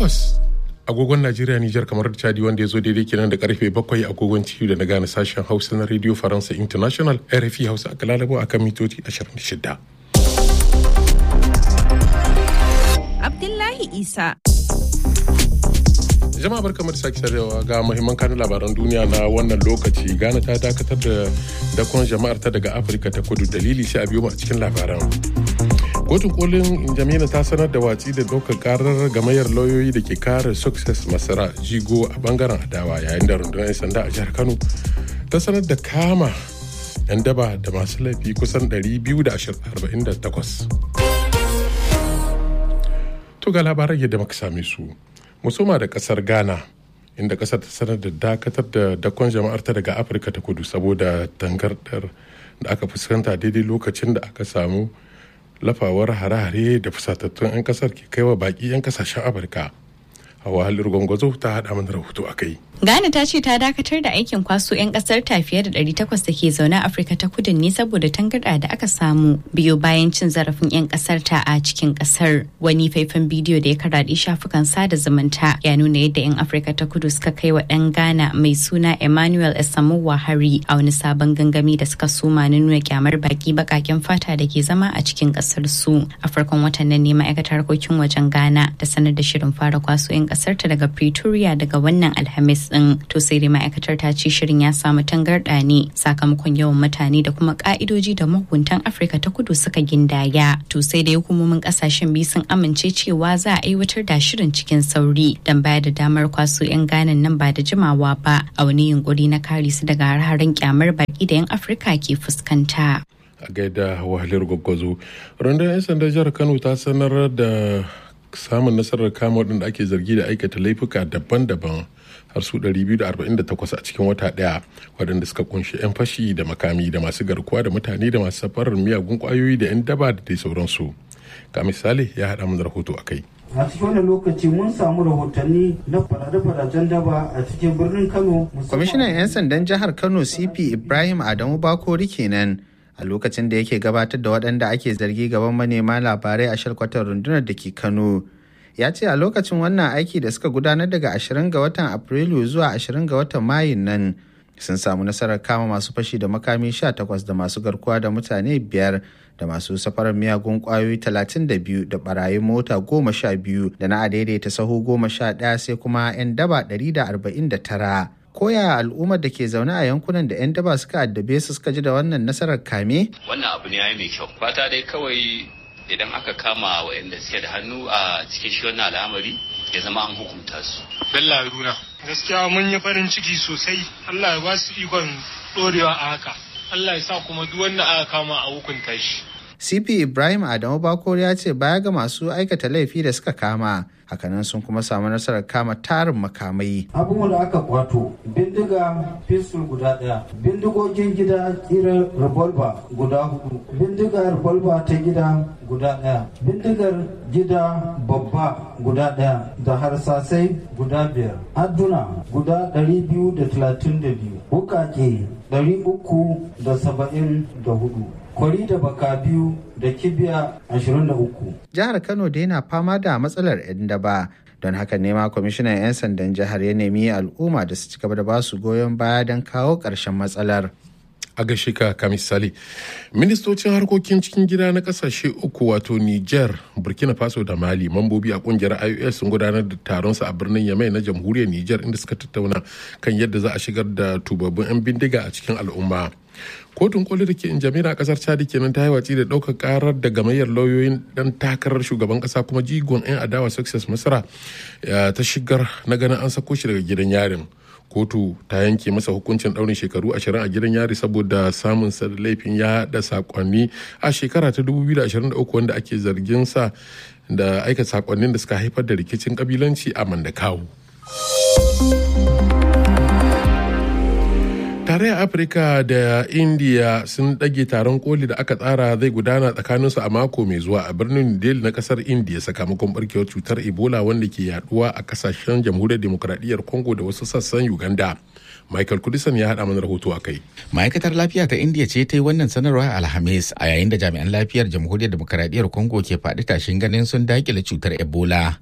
takwas agogon Najeriya Nijar kamar Chadi wanda ya zo daidai kenan da karfe bakwai agogon ciwo da na gane sashen Hausa na Radio Faransa International RFI Hausa aka lalabo akan mitoci 26. Abdullahi Isa. jama'a barkamu da sake sarewa ga muhimman kanun labaran duniya na wannan lokaci ghana ta dakatar da dakon jama'ar ta daga afirka ta kudu dalili sai a biyo mu a cikin labaran kotun kolin jamila ta sanar da watsi da ɗaukar karar gamayyar lauyoyi da ke kare success masara jigo a bangaren adawa yayin da rundunar 'yan sanda a jihar kano ta sanar da kama 'yan daba da masu laifi kusan 248 to ga labaran yadda muka same su musoma da kasar ghana inda kasar ta sanar da dakatar da dakon jama'arta daga afirka ta kudu saboda tangardar da aka fuskanta daidai lokacin da aka samu lafawar hare-hare da fusatattun 'yan kasar ke kaiwa baki 'yan kasashen afirka hawa halir gwangwazo ta haɗa mana rahoto a kai Ghana ta ce ta dakatar da aikin kwaso 'yan kasar ta fiye da 800 da ke zaune a Afirka ta kudu ne saboda tangarɗa da aka samu biyo bayan cin zarafin 'yan kasar ta a cikin kasar. Wani faifan bidiyo da ya karaɗe shafukan sada zumunta ya nuna yadda 'yan Afirka ta kudu suka kai wa ɗan Ghana mai suna Emmanuel Esamowa hari a wani sabon gangami da suka soma na nuna kyamar baki bakaken fata da ke zama a cikin kasar su. A farkon watan nan ne ma'aikatar harkokin wajen Ghana ta sanar da shirin fara kwaso 'yan kasar ta daga Pretoria daga wannan Alhamis din to sai dai ma'aikatar ta ce shirin ya samu tangarɗa ne sakamakon yawan mutane da kuma ka'idoji da mahukuntan afirka ta kudu suka gindaya to sai dai hukumomin kasashen biyu sun amince cewa za a aiwatar da shirin cikin sauri don bayar da damar kwaso 'yan ganan nan ba da jimawa ba a wani yunkuri na kare su daga har-haren kyamar baki da 'yan afirka ke fuskanta a gaida wahalar gwaggwazo rundunar 'yan sandan jihar kano ta sanar da samun nasarar kama waɗanda ake zargi da aikata laifuka daban-daban har su 248 a cikin wata ɗaya waɗanda suka kunshi 'yan fashi da makami da masu garkuwa da mutane da masu safarar miyagun kwayoyi da 'yan daba da dai sauransu ga misali ya haɗa mana rahoto a kai a cikin wannan lokaci mun samu rahotanni na fadace-fadacen daba a cikin birnin kano kwamishinan 'yan sandan jihar kano cp ibrahim adamu bakori kenan a lokacin da yake gabatar da waɗanda ake zargi gaban manema labarai a shalkwatar rundunar da ke kano ya ce a lokacin wannan aiki da suka gudanar daga 20 ga watan afrilu zuwa 20 ga watan mayun nan sun samu nasarar kama masu fashi da makami 18 da masu garkuwa da mutane biyar da masu safarar miyagun kwayoyi 32 da barayin mota 12 da na adaidaita sahu 11 sai kuma 'yan daba 149 koya al'ummar da ke zaune a yankunan da 'yan daba suka addabe su suka ji da wannan nasarar kame wannan abu ne ya mai kyau fata dai kawai idan aka kama waɗanda suke da hannu a cikin shi wannan al'amari ya zama an hukunta su. Bello Haruna. Gaskiya mun yi farin ciki sosai. Allah ya ba su ikon ɗorewa a haka. Allah ya sa kuma duk wanda aka kama a hukunta shi. CP Ibrahim Adamu Bakor ya ce baya ga masu aikata laifi da suka kama hakanan sun kuma samu nasarar kama tarin makamai. abubuwan da aka kwato bindiga pistol guda daya bindigogin gida kirar revolver guda hudu bindigar revolver ta gida guda daya bindigar gida babba guda daya da harsasai guda biyar adduna guda 232 wukake 374 kwari da baka biyu da kibiya 23 Jihar Kano da yana fama da matsalar 'yan daba don haka nema kwamishinan 'yan sandan jihar ya nemi al'umma da su ci gaba da ba su goyon baya don kawo ƙarshen matsalar. a gaishe ka kamisali ministocin harkokin cikin gida na kasashe uku wato niger burkina faso da mali mambobi a kungiyar ios sun gudanar da taron su a birnin yamai na jamhuriyar niger inda suka tattauna kan yadda za a shigar da tubabbun 'yan bindiga a cikin al'umma kotun koli da ke injamina a kasar chadi kenan ta yi watsi da ɗaukar karar da gamayyar lauyoyin dan takarar shugaban kasa kuma jigon 'yan adawa success masara ta shigar na ganin an sako shi daga gidan yarin kotu ta yanke masa hukuncin daurin shekaru ashirin a gidan yari saboda samun sa da laifin ya da sakonni a shekara ta 2023 wanda ake zargin sa da aika sakonnin da suka haifar da rikicin kabilanci a mandakawu tarayyar afirka da indiya sun ɗage taron koli da aka tsara zai gudana tsakaninsu a mako mai zuwa a birnin delhi na kasar indiya sakamakon barkewar cutar ebola wanda ke yaduwa a kasashen jamhuriyar demokradiyyar congo da wasu sassan uganda michael kudisan ya haɗa mana rahoto a kai ma'aikatar lafiya ta indiya ce ta yi wannan sanarwa alhamis a yayin da jami'an lafiyar jamhuriyar demokradiyyar congo ke faɗi tashin ganin sun dakile cutar ebola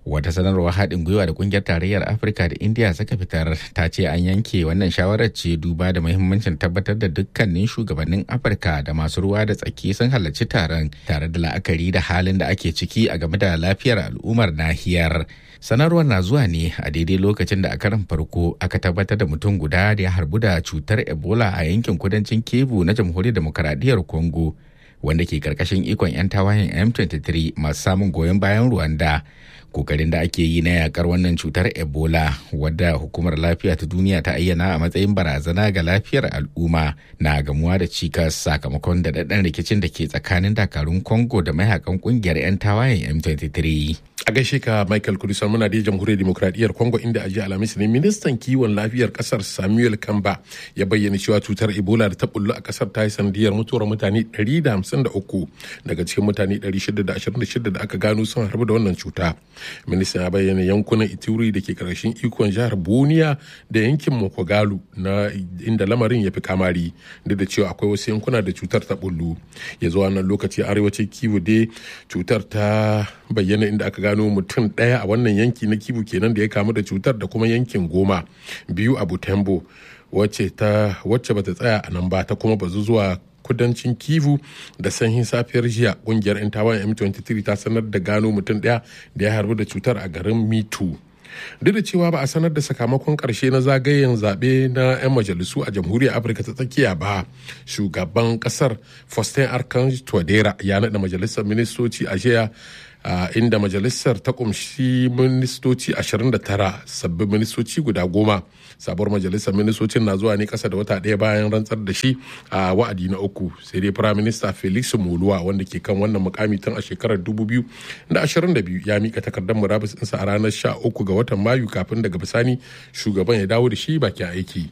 wata sanarwar haɗin gwiwa da kungiyar tarayyar afirka da india suka fitar ta ce an yanke wannan shawarar ce duba da muhimmancin tabbatar da dukkanin shugabannin afirka da masu ruwa da tsaki sun halarci taron tare da la'akari da halin da ake ciki a game da lafiyar al'ummar nahiyar sanarwar na zuwa ne a daidai lokacin da a karan farko aka tabbatar da mutum guda da ya harbu da cutar ebola a yankin kudancin kebu na jamhuriyar demokaradiyyar congo wanda ke karkashin ikon 'yan tawayen m23 masu samun goyon bayan rwanda kokarin da ake yi na yakar wannan cutar ebola wadda hukumar lafiya ta duniya ta ayyana a matsayin barazana ga lafiyar al'umma na gamuwa da cikas sakamakon daɗaɗɗen rikicin da ke tsakanin dakarun congo da mayakan kungiyar 'yan tawayen m23 a gaishe ka michael kudisan muna da jamhuriyar demokradiyyar congo inda a jiya alhamis ne ministan kiwon lafiyar kasar samuel kamba ya bayyana cewa cutar ebola da ta bullu a kasar ta yi sanadiyar mutuwar mutane 153 daga cikin mutane 626 da aka gano sun harbu da wannan cuta ministan ya bayyana yankunan ituri da ke karshen ikon jihar boniya da yankin mokogalu na inda lamarin ya fi kamari duk da cewa akwai wasu yankuna da cutar ta bullu ya zuwa nan lokaci arewacin kiwo dai cutar ta bayyana inda aka gano mutum ɗaya a wannan yanki na kibu kenan da ya kamu da cutar da kuma yankin goma biyu a butembo wacce ta wacce bata tsaya a nan ba ta kuma bazu zuwa kudancin kivu da sanyin safiyar jiya kungiyar 'yan tawayen m23 ta sanar da gano mutum ɗaya da ya harbu da cutar a garin mitu duk da cewa ba a sanar da sakamakon karshe na zagayen zaɓe na 'yan majalisu a jamhuriyar afirka ta tsakiya ba shugaban kasar faustin archange twadera ya naɗa majalisar ministoci a jiya Uh, inda majalisar ta kumshi ministoci 29 sabbin ministoci guda goma sabuwar majalisar ministocin na zuwa ne kasa da wata ɗaya bayan rantsar da shi a uh, wa'adi na uku sai dai prime minister felix moluwa wanda ke kan wannan mukami tun a shekarar 2022 ya mika takardar murabus ɗinsa a ranar 13 ga watan mayu kafin daga bisani shugaban ya dawo da shi bakin aiki.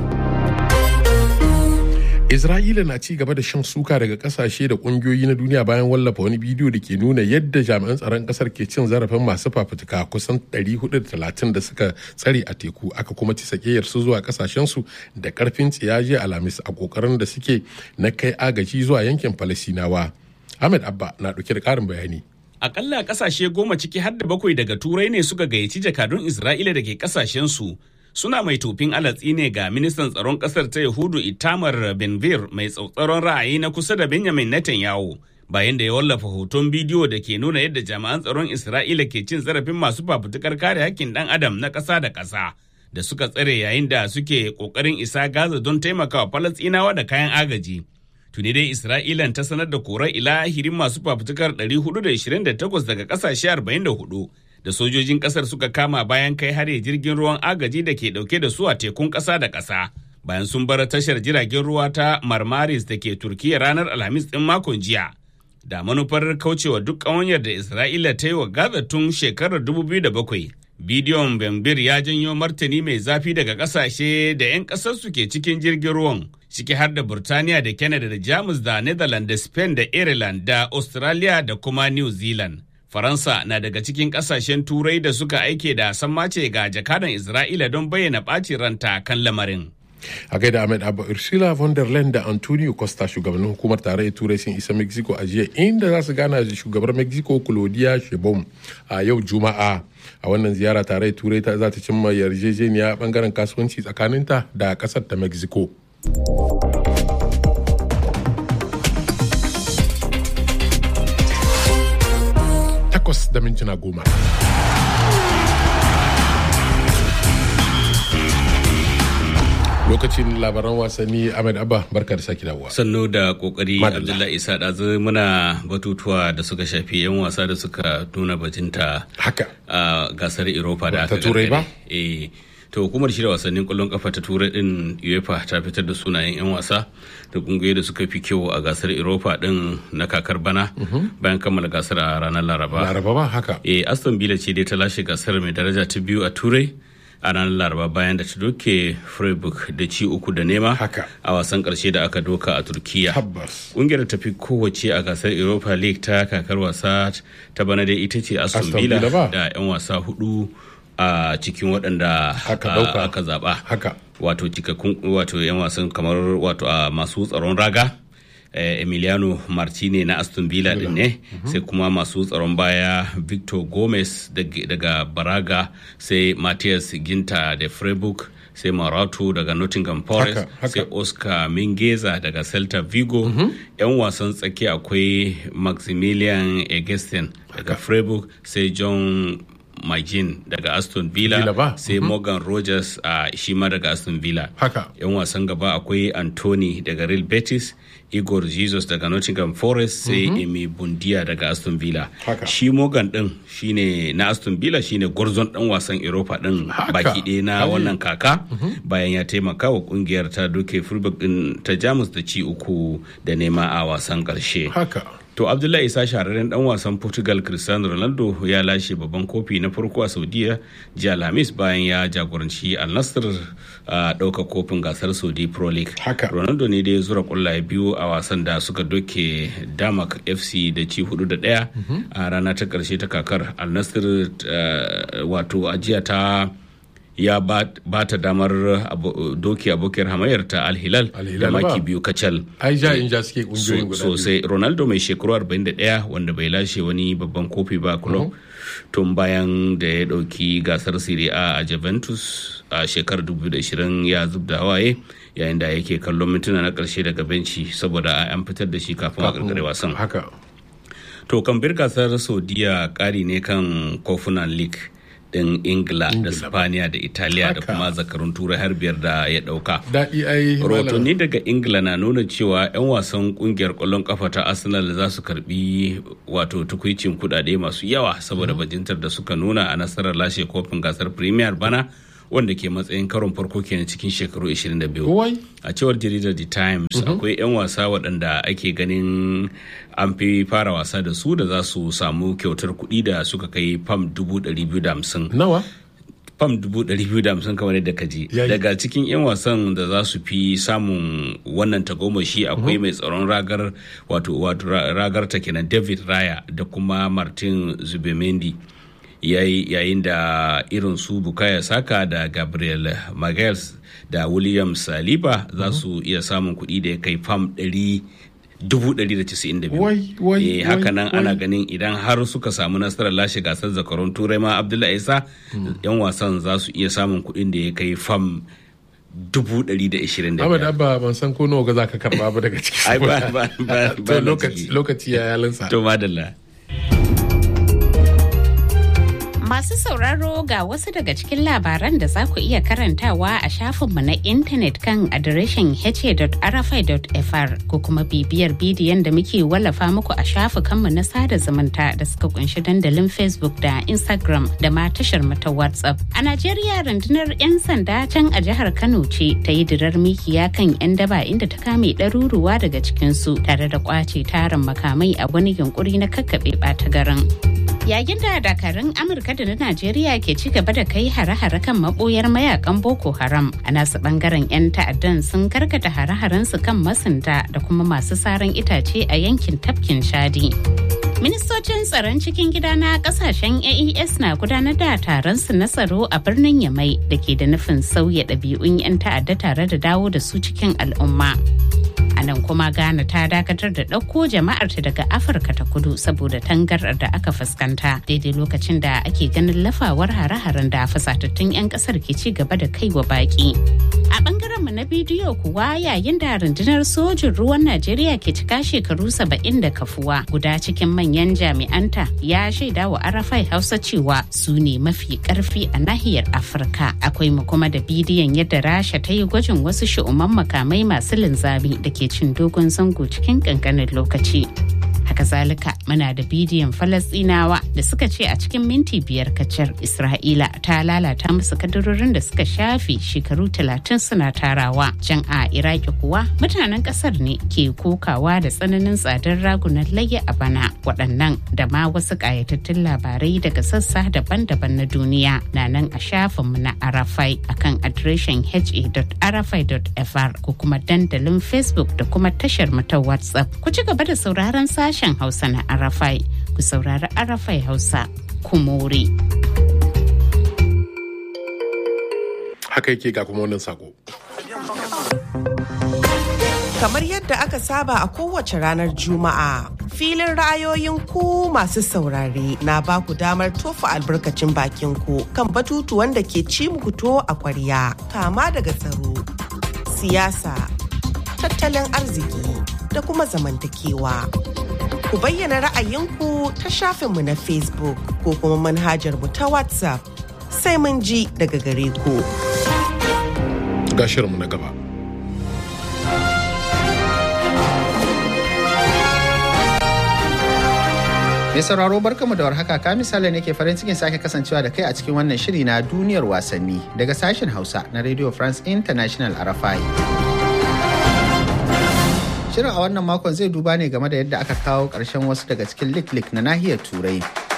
Isra'ila na ci gaba da shan suka daga kasashe da kungiyoyi na duniya bayan wallafa wani bidiyo da ke nuna yadda jami'an tsaron kasar ke cin zarafin masu fafutuka kusan 430 da suka tsare a teku aka kuma ci sakeyar su zuwa kasashensu da karfin tsiyaje alhamis a kokarin da suke na kai agaji zuwa yankin falasinawa ahmed abba na dauke da karin bayani akalla kasashe goma ciki har da bakwai daga turai ne suka gayyaci jakadun isra'ila da ke kasashensu suna mai tofin alatsi ne ga ministan tsaron kasar ta yahudu itamar benvir mai tsautsaron ra'ayi na kusa da benjamin netanyahu bayan da ya wallafa hoton bidiyo da ke nuna yadda jami'an tsaron isra'ila ke cin zarafin masu fafutukar kare hakkin dan adam na ƙasa da ƙasa da suka tsare yayin da suke ƙoƙarin isa gaza don taimakawa falastinawa da kayan agaji tuni dai isra'ilan ta sanar da korar ilahirin masu fafutukar 428 daga ƙasashe 44 da sojojin kasar suka kama bayan kai hare jirgin ruwan agaji da ke dauke da su a tekun kasa da kasa bayan sun bar tashar jiragen ruwa ta marmaris da ke turkiya ranar alhamis din makon jiya da manufar kaucewa duk ƙawanyar da isra'ila ta yi wa gaza tun shekarar 2007 bidiyon bambir ya janyo martani mai zafi daga kasashe da 'yan kasar su ke cikin jirgin ruwan ciki har da burtaniya da canada da jamus da netherlands da spain da ireland da australia da kuma new zealand Faransa na daga cikin kasashen turai da suka aike da sammace ga jakadan Isra'ila don bayyana ɓacin ranta kan lamarin. a gaida ahmed abba ursula von der leyen da antonio costa shugabannin hukumar tarayyar turai sun isa mexico a jiya inda za su gana da shugabar mexico claudia sheinbaum a yau juma'a a wannan ziyara tarayyar turai za ta cimma yarjejeniya bangaren kasuwanci tsakaninta da kasar ta mexico takwas da mintuna goma. Lokacin labaran wasanni Ahmed Abba barka da sake dawowa. Sannu da kokari Abdullahi Isa ɗazu muna batutuwa da suka shafi 'yan wasa da suka nuna bajinta haka a gasar Europa da aka ta turai ba? Eh. to hukumar shirya wasannin kwallon kafa ta turai din uefa ta fitar da sunayen 'yan wasa da kungiyoyi da suka fi kyau a gasar europa din na kakar bana bayan kammala gasar a ranar laraba laraba ba haka e aston villa ce dai ta lashe gasar mai daraja ta biyu a turai a ranar laraba bayan da ta doke freiburg da ci uku da nema haka a wasan karshe da aka doka a turkiya tabbas kungiyar ta fi kowace a gasar europa league ta kakar wasa ta bana dai ita ce aston Aston villa Villa ba? da 'yan wasa hudu a cikin waɗanda Aka a- ɗauka. aka zaɓa haka wato cikakkun wato 'yan wasan kamar wato a masu tsaron raga emiliano martine na aston villa din ne sai kuma masu tsaron baya victor gomez daga baraga sai matthias ginta da freiburg sai marato daga nottingham forest sai oscar mingeza daga celta vigo yan wasan tsaki akwai maximilian egesten daga freiburg sai john Magin daga Aston Villa, Villa sai mm -hmm. Morgan Rogers a uh, shi ma daga Aston Villa. Haka. Yan wasan gaba akwai Anthony daga Real Betis, Igor Jesus daga Nottingham Forest sai mm -hmm. Emi Bundia daga Aston Villa. Haka. Shi Morgan din shine na Aston Villa shine gwarzon dan wasan Europa din baki ɗaya na wannan kaka mm -hmm. bayan ya taimaka wa kungiyar ta doke Freiburg din ta Jamus da ci uku da nema a wasan ƙarshe. Haka. To Abdullahi Isa shahararren dan wasan Portugal Cristiano Ronaldo ya lashe babban kofi na farko a Saudiya jiya Alhamis bayan ya jagoranci Al Nassr a ɗaukar kofin gasar Saudi Pro League. Haka. Ronaldo ne da ya zura kullaye biyu a wasan da suka doke Damak FC da ci hudu da ɗaya a rana ta ƙarshe ta kakar Al Nassr wato ajiya ta ya ba ta damar doki abokiyar hamayar ta alhilal da maki biyu kacal ai ja in ja suke kungiyoyin guda sosai ronaldo mai shekaru 41 wanda bai lashe wani babban kofi ba club tun bayan da ya dauki gasar serie a a juventus a shekarar 2020 ya zub da hawaye yayin da yake kallon mintuna na karshe daga benci saboda an fitar da shi kafin a karkare wasan haka to kan bir gasar saudiya kari ne kan kofunan league din ingila da spaniya da italiya da kuma zakarun turai har biyar da ya dauka daɗi ai rahotanni daga ingila na nuna cewa 'yan wasan kungiyar kwallon kafa ta arsenal za su karbi wato tukwicin kudade masu yawa saboda bajintar da suka nuna a nasarar lashe kofin gasar premier bana wanda ke matsayin karon farko kenan cikin shekaru 22 a cewar jaridar the times akwai 'yan wasa waɗanda ake ganin an fi fara wasa da su da za su samu kyautar kuɗi da suka kai fam 250 nawa fam 250 kamar yadda ka ji daga cikin 'yan wasan da za su fi samun wannan tagomashi akwai mai tsaron ragar wato ragar ta kenan david raya da kuma martin zubemendi yayin da irin su bukaya saka da gabriel magels da william saliba za su iya samun kuɗi da ya kai fam 192 haka nan ana ganin idan har suka samu nasarar lashe gasar zakarun turai ma abdullahi isa yan wasan za su iya samun kuɗin da ya kai fam dubu ɗari da ishirin da biyar. Abba ban san ko nawa za ka karɓa ba daga ciki. Ai ba ba ba lokaci ya yalinsa. To madalla. Masu sauraro ga wasu daga cikin labaran da za ku iya karantawa a shafinmu na intanet kan adireshin hece.rfi.fr ko kuma bibiyar bidiyon da muke wallafa muku a shafukanmu na sada zumunta da suka kunshi dandalin Facebook da Instagram da ma tashar mata WhatsApp. A Najeriya rundunar 'yan sanda can a jihar Kano ce ta yi dirar mikiya kan 'yan daba inda ta kame ɗaruruwa daga cikinsu tare da kwace tarin makamai a wani yunkuri na kakkaɓe ɓata garin. yayin da dakarun amurka da na najeriya ke ci gaba da kai hare-hare kan maboyar mayakan boko haram a nasu bangaren 'yan ta'addan sun karkata hare-haren su kan masunta da kuma masu saran itace a yankin tafkin shadi ministocin tsaron cikin gida na kasashen aes na gudanar da taron su na tsaro a birnin yamai da ke da nufin sauya ɗabi'un 'yan ta'adda tare da dawo da su cikin al'umma a nan kuma ghana ta dakatar da ɗauko jama'arta daga afirka ta kudu saboda tangarar da aka fuskanta daidai lokacin da ake ganin lafawar hare-haren da fasatattun 'yan kasar ke ci gaba da kai wa baki a bangaren mu na bidiyo kuwa yayin da rundunar sojin ruwan najeriya ke cika shekaru saba'in da kafuwa guda cikin manyan jami'anta ya shaida wa arafai hausa cewa su ne mafi karfi a nahiyar afirka akwai mu kuma da bidiyon yadda rasha ta yi gwajin wasu shi'uman makamai masu linzami da ke cin dogon zango cikin kankanin lokaci. Haka zalika muna da bidiyon Falasɗinawa da suka ce a cikin minti biyar kacar Isra'ila ta lalata musu kadarorin da suka shafe shekaru talatin suna tarawa. Can a Iraki kuwa mutanen ƙasar ne ke kokawa da tsananin tsadar ragunan layya a bana. Waɗannan da ma wasu ƙayatattun labarai daga sassa daban-daban na duniya na nan a shafinmu na Arafai akan adireshin ha.arafai.fr ko kuma dandalin Facebook da kuma tashar mu ta WhatsApp. Ku ci gaba da sauraron sashen Hausa na Arafai. Ku saurari Arafai Hausa. Kumori. Haka yake ga kuma wannan sako. Kamar yadda aka saba a kowace ranar Juma'a, filin ra'ayoyin ku masu saurare na ba ku damar tofa albarkacin bakin ku kan batutuwan da ke ci muku to a kwarya, kama daga tsaro, siyasa, tattalin arziki da kuma zamantakewa. Ku bayyana ra'ayinku ta shafinmu na Facebook ko kuma manhajar mu ta WhatsApp sai mun ji daga gare ku. Ga shirinmu na gaba. Mai sauraro barkamu da warhaka ka misali ne ke farin cikin sake kasancewa da kai a cikin wannan shiri na duniyar wasanni daga sashen Hausa na Radio France International RFI. Shirin a wannan makon zai duba ne game da yadda aka kawo ƙarshen wasu daga cikin lik-lik na nahiyar Turai